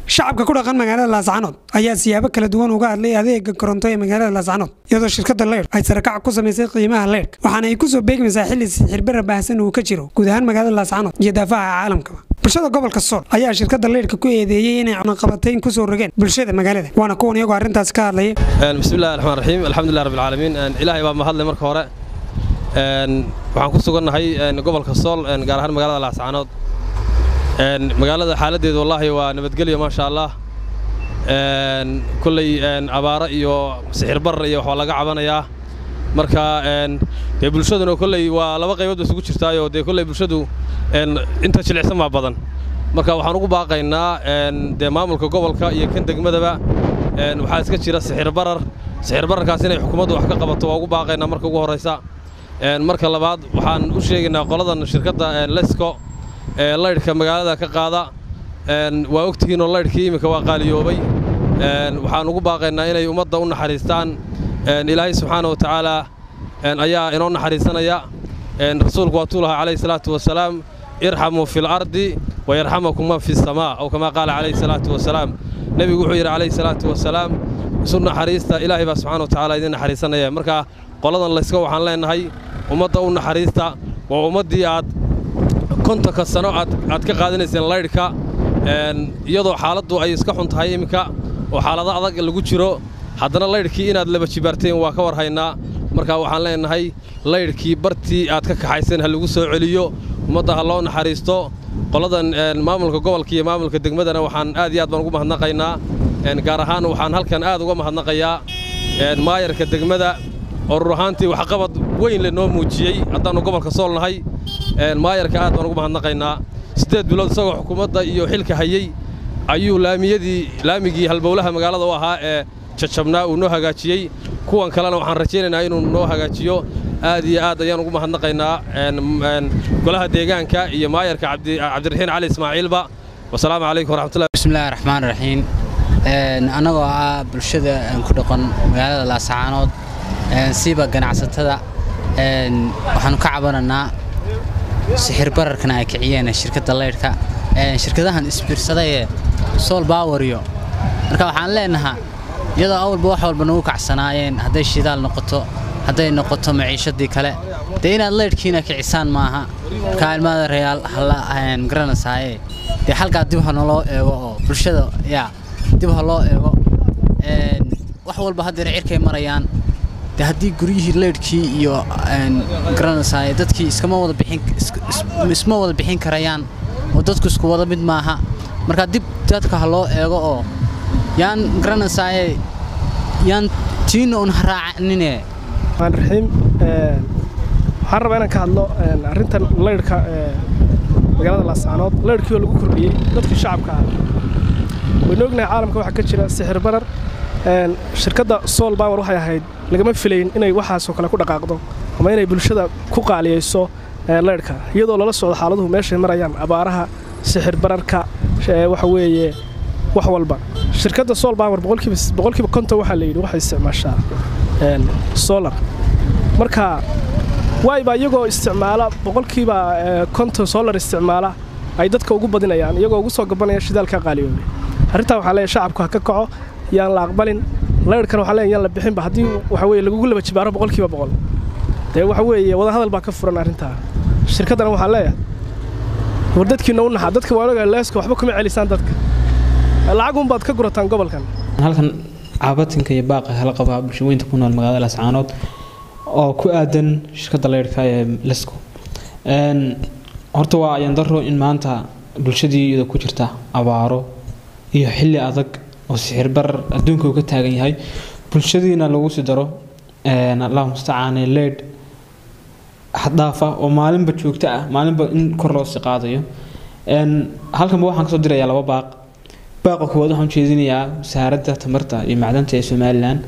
shacabka ku dhaqan magaalada laascanood ayaa siyaabo kala duwan uga hadlay adeega koronto ee magaalada laascanood iyadoo shirkadda leydh ay sarakac ku samaysay qiimaha leydhka waxaana ay ku soo beegmaysaa xilli sixirbarra baahsan uu ka jiro guud ahaan magaalada laascanood iyo daafaha caalamkaba bulshada gobolka sool ayaa shirkadda leydhka ku eedeeyey inay cunaqabatayn ku soo rogeen bulshada magaalada waana kuwan iyagoo arrintaas ka hadlaya bismillahi raxmaan raxiim alxamdulilah rabbilcaalamiin ilaahay baa mahadlay marka hore waxaan ku sugannahay gobolka sool gaar ahaan magaalada laascanood magaalada xaaladdeedu wallaahi waa nabadgelyo maasha allah kolley abaaro iyo sixir barar iyo waxbaa laga cabanayaa marka dee bulshaduna kolley waa laba qaybood ba isugu jirtaayoo dee kolley bulshadu inta jilicsan baa badan marka waxaan ugu baaqaynaa dee maamulka gobolka iyo kan degmadaba waxaa iska jira sixir barar sixir bararkaas inay xukuumaddu wax ka qabato waa ugu baaqaynaa marka ugu horraysa marka labaad waxaan u sheegaynaa qoladan shirkadda lesco ee laydhka magaalada ka qaada waa ogtihiinoo laydhkii iminka waa qaaliyoobay waxaan ugu baaqaynaa inay ummadda u naxariistaan ilaahay subxaana wa tacaalaa ayaa inoo naxariisanaya rasuulku waatuu lahaa calayhi salaatu wasalaam irxamuu fi lardi wayarxamakum man fi samaa aw kamaa qaala calayhi salaatu wasalaam nebigu wuxuu yidhi calayhi salaatu wasalaam isu naxariista ilaahay baa subxana wa tacala idin naxariisanaya marka qoladan layska waxaan leennahay ummadda u naxariista waa ummaddii aad kontonka sano aad ka qaadanayseen laydhka iyadoo xaaladdu ay iska xun tahay iminka oo xaalado adag lagu jiro haddana laydhkii inaad laba jibaarteen waa ka warhaynaa marka waxaan leennahay laydhkii bartii aad ka kaxayseen ha lagu soo celiyo ummadda ha loo naxariisto qoladan maamulka gobolka iyo maamulka degmadana waxaan aad iyo aad baan ugu mahadnaqaynaa gaar ahaan waxaan halkan aad uga mahadnaqayaa maayarka degmada oo rur ahaantii waxqabad weyn le noo muujiyey haddaannu gobolka sool nahay maayarka aad baan ugu mahadnaqaynaa siddeed bilood isagoo xukuumadda iyo xilka hayey ayuu laamiyadii laamigii halbowlaha magaalada u ahaa ee jajabnaa uu noo hagaajiyey kuwan kalena waxaan rajaynaynaa inuu noo hagaajiyo aad iyo aad ayaan ugu mahadnaqaynaa golaha deegaanka iyo maayarka cabdiraxiin cali ismaaciilba wasalaamu calaykum waraxmatullahi bismillahi raxmaan raxiim annagoo ah bulshada ku dhaqan magaalada laascaanood siiba ganacsatada waxaanu ka cabananaa sixir bararkana ay kiciyeen shirkadda leydhka shirkadahan isbiirsadayee sool baawariyo marka waxaan leenahaa iyadoo awalba wax walba nagu kacsanaayeen hadday shidaal noqoto hadday noqoto maciishadii kale dee inaad leydhkiina kicisaan maaha markaa ilmaada rayaal halla garanaysaayee dee halkaa dib ha naloo eego oo bulshada yaa dib ha loo eego wax walba haddeer cirkay marayaan de haddii guryihii leydhkii iyo garanaysaay dadkii iskama wada bixisma wada bixin karayaan oo dadku isku wada mid maaha markaa dib dadka ha loo eego oo yaan garanaysaaye yaan tiina un haraacanine raxiim waxaan rabaa inaan ka hadlo arrintan leydhka magaalada laascaanood leydhkii oo lagu kordhiyey dadkii shacabka ah waynu ognahay caalamka waxaa ka jira sixir barar shirkadda sool bawer waxay ahayd lagama filayn inay waxaasoo kale ku dhaqaaqdo ama inay bulshada ku qaaliyayso leydhka iyadoo lala socdo xaaladuhu meeshay marayaan abaaraha sixir bararka waxa weeye wax walba shirkadda sool bawer boqolkiiba konton waxaa layidhi waxay isticmaashaa solar marka waayba iyagoo isticmaala boqolkiiba konton solar isticmaala ay dadka ugu badinayaan iyagoo ugu soo gabanaya shidaalka qaaliyoobay arrintaa waxaa leeyahay shacabku ha ka kaco yaan la aqbalin laydhkana waxaa leeyahay yaan la bixinba haddii waxa weeye lagugu laba jibaaro boqolkiiba boqol dee waxa weeye wadahadal baa ka furan arrintaa shirkaddana waxaa leeyahay war dadkiina u naxa dadka waan ogaa leeska waxba kuma celisaan dadka lacag baad ka gurataan gobolkan halkan caabatinka iyo baaqa hala qabaa bulshaweynta ku nool magaalada lascaanood oo ku aadan shirkadda leydhka ee lesco horta waa ayandaro in maanta bulshadii iyada ku jirta abaaro iyo xilli adag oo sixir barar adduunka uu ka taagan yahay bulshadiina lagu sii daro allahu mustacaane leydh xaddaafa oo maalinba joogto ah maalinba in kor loo sii qaadayo halkanba waxaan kasoo dirayaa laba baaq baaqa koowaad waxaan ujeedinayaa wasaaradda tamarta iyo macdanta ee somalilan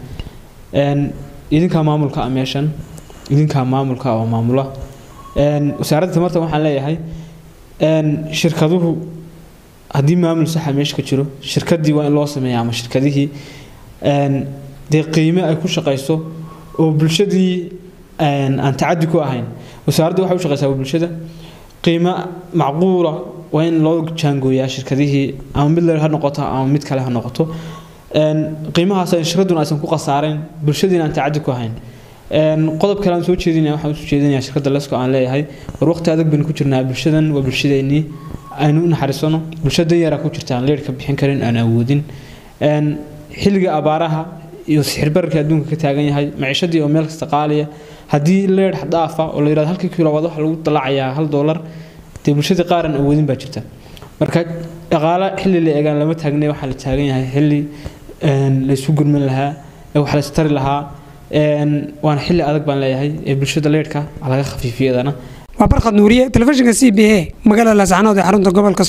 idinkaa maamulka ah meeshan idinkaa maamulka oo maamula wasaaradda tamarta waxaan leeyahay shirkaduhu haddii maamul saxa meesha ka jiro shirkadii waa in loo sameeya ama shirkadihii dee qiime ay ku shaqayso oo bulshadii aan tacadi ku ahayn wasaaraddu waxay u shaqaysaa bulshada qiimo macquula waa in loo jaangooyaa shirkadihii ama mid leer ha noqoto ama mid kale ha noqoto qiimahaas shirkaduna aysan ku khasaarayn bulshadiina aan tacadi ku hayn qodob kale aan soo jeedinaya waxaan usoo jeedinayaa shirkadda lesko aan leeyahay war waqti adag baynu ku jirnaa bulshadan waa bulshadeennii aynu u naxariisano bulshada yaraa ku jirta aan leerhka bixin karin aan awoodin xilliga abaaraha iyo sixirbararka adduunka ka taagan yahay maciishadii oo meel kasta qaaliya haddii leer xadaafa oo la yidhahdo halkii kilowaad waxa lagu dalacayaa hal doolar dee bulshadii qaaran awoodin baa jirta marka dhaqaale xilli la eegaan lama taagnay waxaa la taagan yahay xilli laysu gurman lahaa wax la istari lahaa waana xilli adag baan leeyahay ee bulshada leerhka laga khafiifiyadana waa barkhad nuuriye telefishinka c b a magaalada laascanood ee xarunta gobolka